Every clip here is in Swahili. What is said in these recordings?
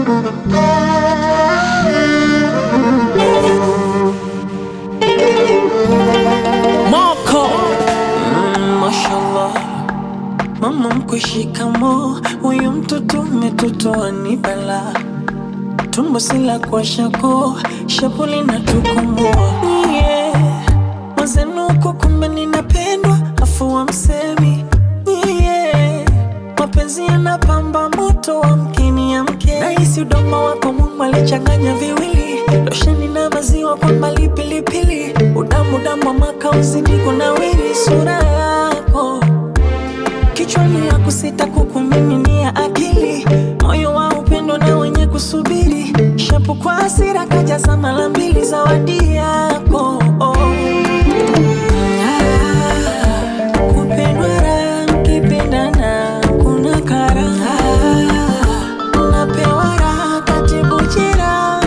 Moko mm, mashallah mama mkwe shikamo huyu mtoto umetotoa ni bala tumbo sila kwa shako shapuli na tukomoa yeah. mazenuko kumbe ninapendwa afu wa msemi yeah. mapenzi yanapamba moto wa mkini ya mke nahisi udomo wako Mungu alichanganya viwili losheni na maziwa kwa mbali pilipili udamu damu wa makauzi niko na wili sura yako kichwani ya kusita kukumiminia akili moyo wa upendo na wenye kusubiri shapu kwa hasira kajaza mara mbili zawadi yako oh. Ah, kupendwa raha mkipendana kuna karaha napewa raha katibu jeraha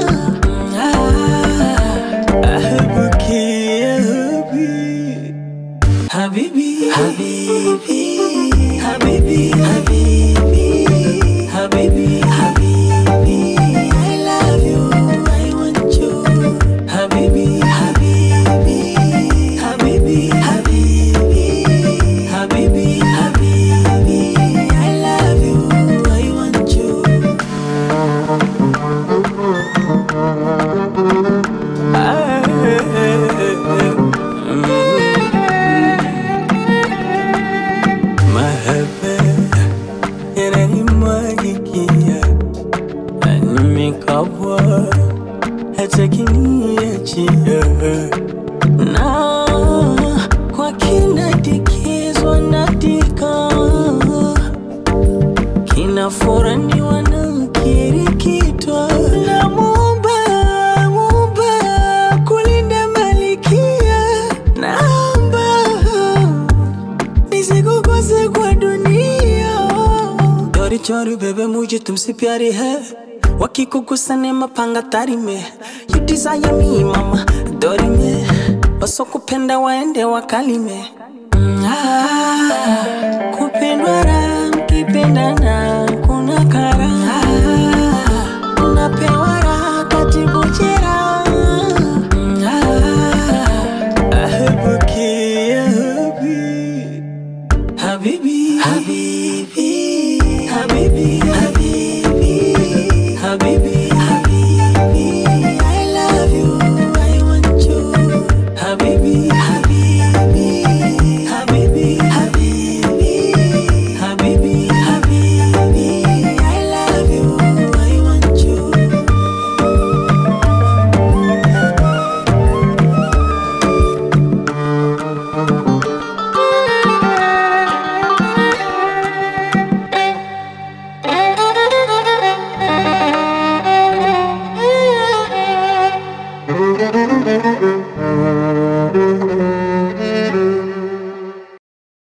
Ah, ahebuki, ahebi. Habibi, Habibi, Habibi, Habibi, Habibi, Habibi, I love you, I want you. Habibi, Habibi, Habibi, Habibi, Habibi, Habibi, I love you, I want you. Mahaba yananimwagikia, nimekabwa hata kiniachia, na kwa kinadikizwa natika kinafuraniwa na kirikitwa na Muumba, Muumba kulinda malikia naomba nisikukose kwa dunia चोरी चोरी बेबे मुझे तुमसे प्यारी है वकी को गुस्सा ने mapanga tari me you desire me mama dori me wasokupenda waende wakalime Mm, ah, kupendwa raha